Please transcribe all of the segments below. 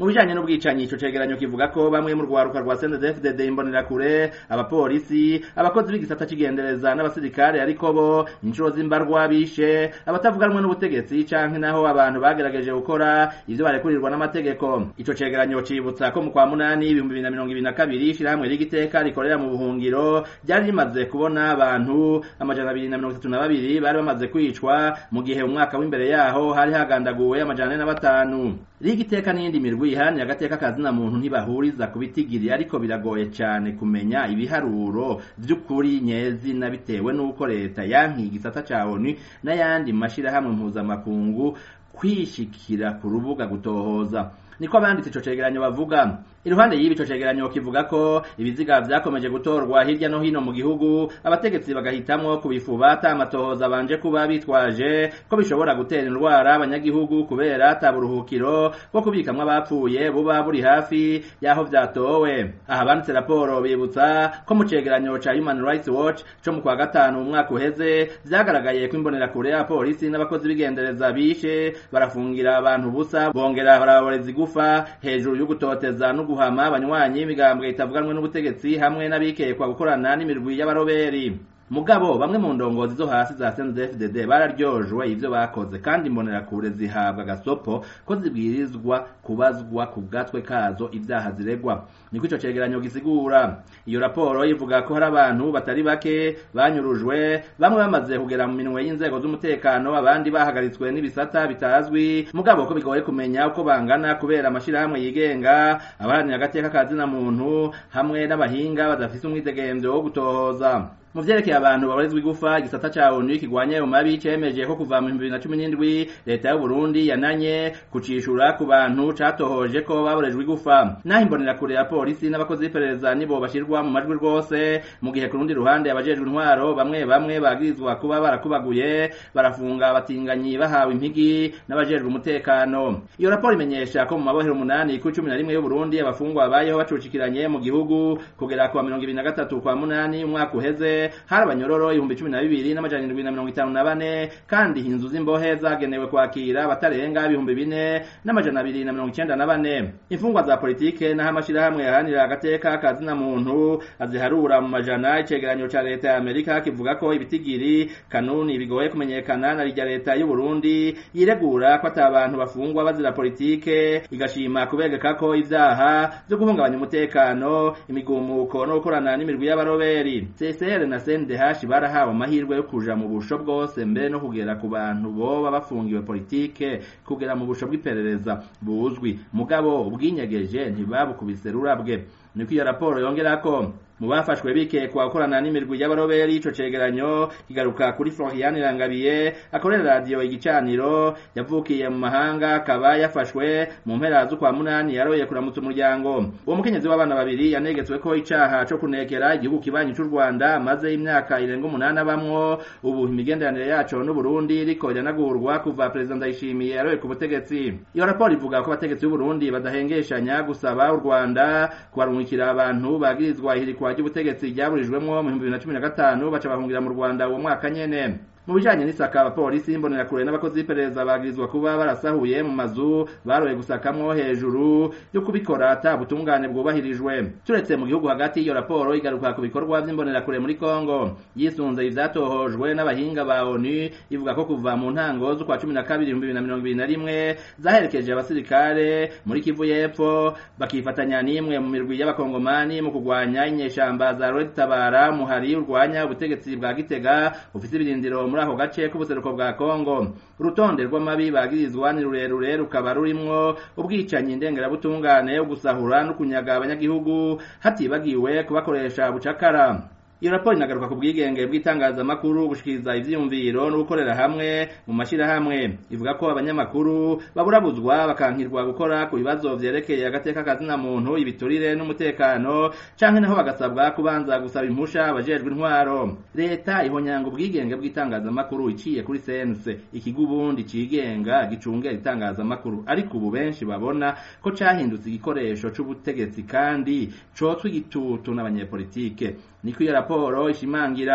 mu bijanye n'ubwicanyi ico cegeranyo kivuga ko bamwe mu rwaruka rwa CNDD-FDD imbonerakure abapolisi abakozi b'igisata c'igendereza n'abasirikare ariko bo inshuro z'imbarwa bishe abatavuganwe n'ubutegetsi canke naho abantu bagerageje gukora ivyo barekurirwa n'amategeko ico cegeranyo cibutsa ko mu kwa munani ibihumbi bibiri na mirongo ibiri na kabiri ishirahamwe ry'igiteka rikorera mu buhungiro ryari rimaze kubona abantu amajana abiri na mirongo itatu na babiri bari bamaze kwicwa mu gihe umwaka w'imbere yaho hari hagandaguwe amajana ane na batanu rigiteka n'iyindi mirwi iharanira agateka kazina muntu ntibahuriza ku bitigiri ariko biragoye cyane kumenya ibiharuro vy'ukuri nyezina bitewe n'uko leta yankiye igisata ca onu n'ayandi mashirahamwe mpuzamakungu kwishikira ku rubuga gutohoza niko abanditse ico cegeranyo bavuga iruhande y'ibi ico cegeranyo kivuga ko ibiziga vyakomeje gutorwa hirya no hino mu gihugu abategetsi bagahitamwo kubifuba ata amatohoza banje kuba bitwaje ko bishobora gutera indwara abanyagihugu kubera ata buruhukiro bwo kubikamwo abapfuye buba buri hafi y'aho vyatowe aha banditse raporo bibutsa ko mu cegeranyo ca Human Rights Watch co mu kwa gatanu mu mwaka uheze vyagaragaye ko imbonerakure y'abapolisi n'abakozi b'igendereza bishe barafungira abantu busa bongera baraboreza igufa hejuru yo gutoteza no guhama abanywanyi imigambwe itavuganwe n'ubutegetsi hamwe n'abikekwa gukorana n'imirwi y'abaroberi mugabo bamwe mu ndongozi zo hasi za CNDD-FDD bararyojwe ivyo bakoze kandi imbonerakure zihabwa gasopo ko zibwirizwa kubazwa ku gatwe kazo ivyaha ziregwa niko ico cegeranyo gisigura iyo raporo ivuga ko hari abantu batari bake banyurujwe bamwe bamaze kugera mu minwe y'inzego z'umutekano abandi bahagaritswe n'ibisata bitazwi mugabo ko bigoye kumenya uko bangana kubera amashirahamwe yigenga abaharanira agateka kazina muntu hamwe n'abahinga badafise umwidegemvyo wo gutohoza mu vyerekeye abantu baborezwa igufa igisata ca onu kigwanya ayo mabi cemeje ko kuva mu bibiri na cumi n'indwi leta y'u Burundi yananye kucishura ku bantu catohoje ko baborejwe igufa naho imbonerakure ya polisi n'abakozi b'iperereza nibo bashirwa mu majwi rwose mu gihe ku rundi ruhande abajejwe intwaro bamwe bamwe bagirizwa kuba barakubaguye barafunga abatinganyi bahawe impigi n'abajejwe umutekano iyo raporo imenyesha ko mu mabohero umunani ku cumi na rimwe y'u Burundi abafungwa babayeho bacucikiranye mu gihugu kugera ku wa mirongo ibiri na gatatu kwa munani umwaka uheze hari abanyororo ibihumbi cumi na bibiri n'amajana indwi na mirongo itanu na bane kandi inzu z'imbohe zagenewe kwakira abatarenga ibihumbi bine n'amajana abiri na mirongo icenda na bane imfungwa za politike n'aho amashirahamwe yaharanira agateka kazina muntu aziharura mu majana icegeranyo ca leta ya amerika kivuga ko ibitigiri kanuni bigoye kumenyekana na rya leta y'u Burundi yiregura ko ata abantu bafungwa bazira politike igashima kubegeka ko ivyaha vyo guhungabanya umutekano imigumuko no gukorana n'imirwi y'abaroberi CCR na CNDH barahawe amahirwe yo kuja mu busho bwose mbere no kugera ku bantu boba bafungiwe politike kugera mu busho bw'iperereza buzwi mugabo ubwinyegeje ntibabukubise rurabwe niko iyo raporo yongerako mu bafashwe bikekwa gukorana n'imirwi y'abaroberi ico cegeranyo kigaruka kuri Florian Rangabiye akorera radio igicaniro yavukiye mu mahanga akaba yafashwe mu mpera z'ukwa munani yaroye kuramutsa umuryango uwo mukenyezi w'abana babiri yanegetswe ko icaha co kunekera igihugu kibanyi c'u Rwanda maze imyaka irenga umunani abamwo ubu imigenderanire yaco n'u Burundi iriko iranagurwa kuva perezida Ndayishimiye yaroye ku butegetsi iyo raporo ivuga ko abategetsi b'u Burundi badahengeshanya gusaba u Rwanda kubarungikira abantu bagirizwa ihirikwa ry'ubutegetsi ryaburijwemwo mu 2015 baca bahungira mu Rwanda uwo mwaka nyene mu bijanye n'isaka abapolisi imbonerakure n'abakozi b'iperereza bagirizwa kuba barasahuye mu mazu baroye gusakamwo hejuru yo kubikora ata butungane bwubahirijwe turetse mu gihugu hagati iyo raporo igaruka ku bikorwa vy'imbonerakure muri Kongo yisunze ivyatohojwe n'abahinga ba ONU ivuga ko kuva mu ntango z'ukwa cumi na kabiri ibihumbi bibiri na mirongo ibiri na rimwe zaherekeje abasirikare muri Kivu y'Epfo bakifatanya n'imwe mu mirwi y'abakongomani mu kugwanya inyeshamba za Red Tabara muhari urwanya ubutegetsi bwa Gitega ufise ibirindiro muri ako gace k'ubuseruko bwa Kongo urutonde rw'amabi bagirizwa ni rurerure rukaba rurimwo ubwicanyi ndengerabutungane ugusahura no kunyaga abanyagihugu hatibagiwe kubakoresha bucakara iyo raporo inagaruka ku bwigenge bw'itangazamakuru gushikiriza ivyiyumviro no gukorera hamwe mu mashirahamwe ivuga ko abanyamakuru baburabuzwa bakankirwa gukora ku bibazo vyerekeye agateka kazina muntu ibiturire n'umutekano canke naho bagasabwa kubanza gusaba impusha abajejwe intwaro leta ihonyanga ubwigenge bw'itangazamakuru iciye kuri sense ikigo ubundi cigenga gicungera itangazamakuru ariko ubu benshi babona ko cahindutse igikoresho c'ubutegetsi kandi cotswe igitutu n'abanyepolitike niko iyo raporo ishimangira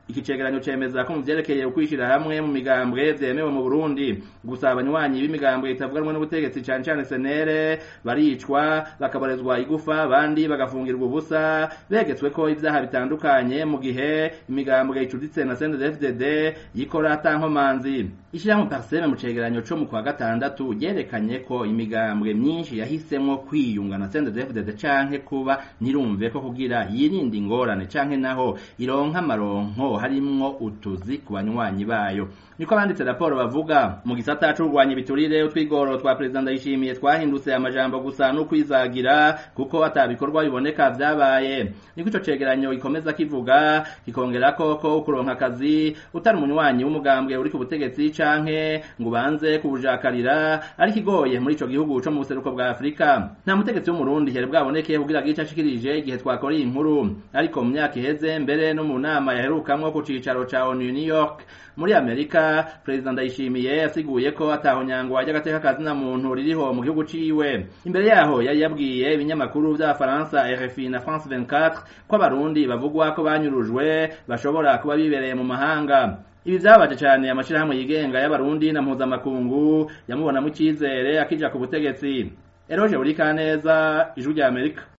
iki cegeranyo cemeza ko mu vyerekeye ukwishira hamwe mu migambwe vyemewe mu Burundi gusa abanywanyi b'imigambwe itavuganwa n'ubutegetsi cane cane senere baricwa bakaborezwa igufa abandi bagafungirwa ubusa begetswe ko ivyaha bitandukanye mu gihe imigambwe icuditse na CNDD-FDD yikora atankomanzi ishirahamwe Parseme mu cegeranyo co mu kwa gatandatu ryerekanye ko imigambwe myinshi yahisemwo kwiyunga na CNDD-FDD canke kuba ntirumve ko kugira yirinde ingorane canke naho ironka amaronko harimwo utuzi ku banywanyi bayo niko abanditse raporo bavuga mu gisata c'urwanya ibiturire utwigoro twa perezida ndayishimiye twahindutse amajambo gusa n'ukwizagira kuko atabikorwa biboneka vyabaye niko ico cegeranyo gikomeza kivuga kikongera ko ko ukuronka akazi utari umunywanyi w'umugambwe uri ku butegetsi canke ngo ubanze kubujakarira ari kigoye muri ico gihugu co mu buseruko bwa Afrika nta mutegetsi w'umurundi yari bwaboneke kugira gice ashikirije igihe twakora iyi nkuru ariko mu myaka iheze mbere no mu nama yaherukamwo ku cicaro ca ONU New York muri Amerika perezida Ndayishimiye yasiguye ko ataho nyangwa ry'agateka kazina muntu ririho mu gihugu ciwe imbere yaho yari yabwiye ibinyamakuru vy'abafaransa RFI na France 24 ko abarundi bavugwa ko banyurujwe bashobora kuba bibereye mu mahanga ibi vyabaje cane amashirahamwe yigenga y'abarundi na mpuzamakungu yamubonamo icizere akija ku butegetsi Eroje Burikaneza ijwi rya Amerika